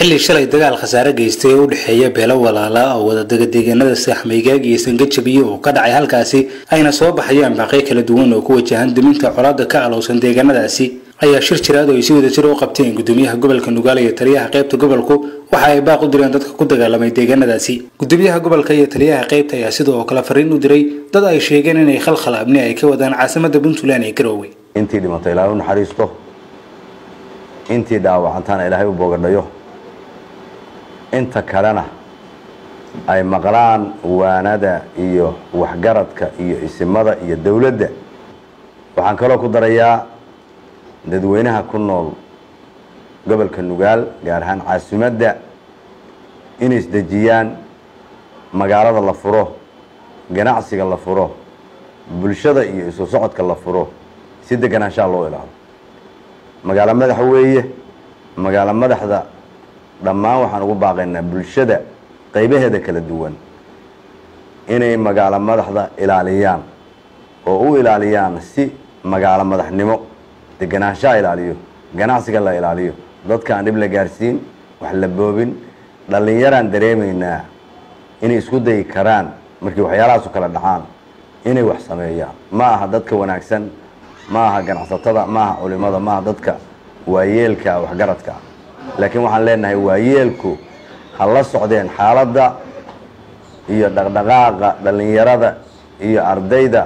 xilli shalay dagaal khasaare geystay oo u dhexeeya beelo walaala oo wadadaga deegaanada saaxmaygaag iyo sangajabiye oo ka dhacay halkaasi ayna soo baxayaan baaqyo kala duwan oo ku wajahan duminta colaada ka alowsan deegaanadaasi ayaa shir jiraad oo ay si wadajir u qabteen gudoomiyaha gobolka nugaal iyo taliyaha qaybta gobolku waxa ay baaq u direen dadka ku dagaalamay deegaanadaasi gudoomiyaha gobolka iyo taliyaha qaybta ayaa sidoo kale fariin u diray dad ay sheegeen inay khalkhal amni ay ka wadaan caasimada puntland ee garoowe intii dhimato ilaahay u naxariisto intii dhaawacantaana ilaahay u boogadhayo inta kalena ay maqlaan waanada iyo waxgaradka iyo isimada iyo dowladda waxaan kaloo ku darayaa dadweynaha ku nool gobolka nugaal gaar ahaan caasimadda inay isdejiyaan magaalada la furo ganacsiga la furo bulshada iyo isu socodka la furo si deganaanshaha loo ilaalo magaalo madaxa weeye magaalo madaxda dhammaan waxaan ugu baaqaynaa bulshada qaybaheeda kala duwan inay magaalo madaxda ilaaliyaan oo u ilaaliyaan si magaalo madaxnimo deganaanshaha ilaaliyo ganacsiga la ilaaliyo dadka aan dhib la gaarsiin wax la boobin dhallinyaraan dareemaynaa inay isku dayi karaan markii waxyaalahaasu kala dhacaan inay wax sameeyaan ma aha dadka wanaagsan ma aha ganacsatada ma aha culimada ma aha dadka waayeelka waxgaradka laakiin waxaan leenahay waayeelku ha la socdeen xaaladda iyo dhaqdhaqaaqa dhallinyarada iyo ardayda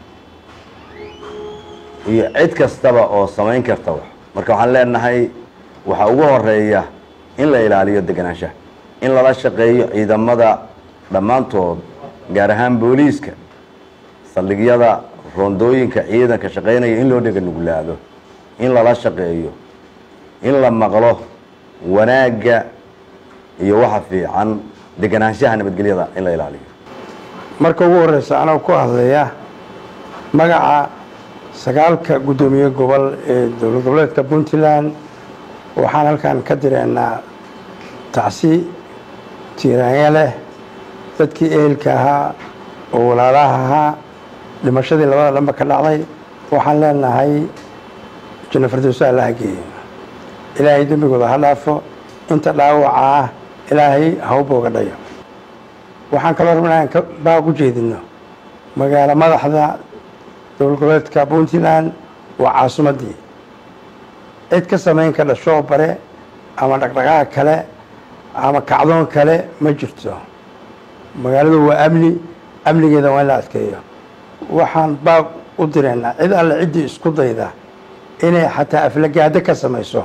iyo cid kastaba oo samayn karta wax marka waxaan leenahay waxaa ugu horeeya in la ilaaliyo deganaanshaha in lala shaqeeyo ciidamada dhammaantood gaar ahaan booliiska saldhigyada roondooyinka ciidanka shaqaynaya in loo dhega nuglaado in lala shaqeeyo in la maqlo wanaagga iyo waxa fiican deganaanshaha nabadgelyada in la ilaaliyo marka ugu horeysa anoo ku hadlaya magaca sagaalka guddoomiye gobol ee dowlad goboleedka puntland waxaan halkan ka direynaa tacsi tiiraanya leh dadkii ehelka ahaa oo walaalaha ahaa dhimashadii labada dhanba ka dhacday waxaan leenahay janno firdowsa allaha geeyo ilaahay dembigooda ha dhaafo inta dhaawaca ah ilaahay ha u boogadhayo waxaan kaloo rabnaa aan baaq u jeedino magaalo madaxda dowlad goboleedka puntland waa caasimaddii cid ka samayn ka dhashoo bare ama dhaqdhaqaaq kale ama kacdoon kale ma jirto magaaladu waa amni amnigeeda waa in la adkeeyo waxaan baaq u direynaa cid alle ciddii isku dayda inay xataa aflagaado ka samayso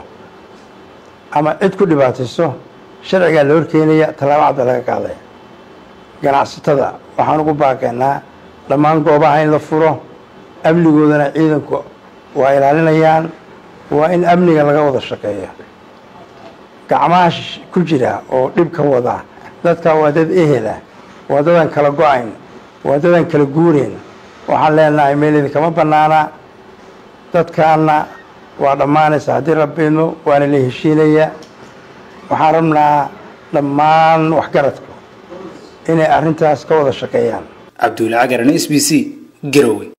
ama cid ku dhibaatayso sharcigaa la horkeenaya tallaabo cadda laga qaaday ganacsatada waxaan ugu baaqaynaa dhammaan goobaha in la furo amnigoodana ciidanku waa ilaalinayaan waa in amniga laga wada shaqeeyo gacmaha ku jira oo dhib ka wada dadka waa dad ehela waa dadaan kala go-ayn waa dadaan kala guureyn waxaan leenahay meel idinkama bannaana dadkaana waa dhammaanaysa haddii rabbiidmo waana la heshiinaya waxaan rabnaa dhammaan waxgaradku inay arrintaas ka wada shaqeeyaan cabduuli cagaran s b c garowe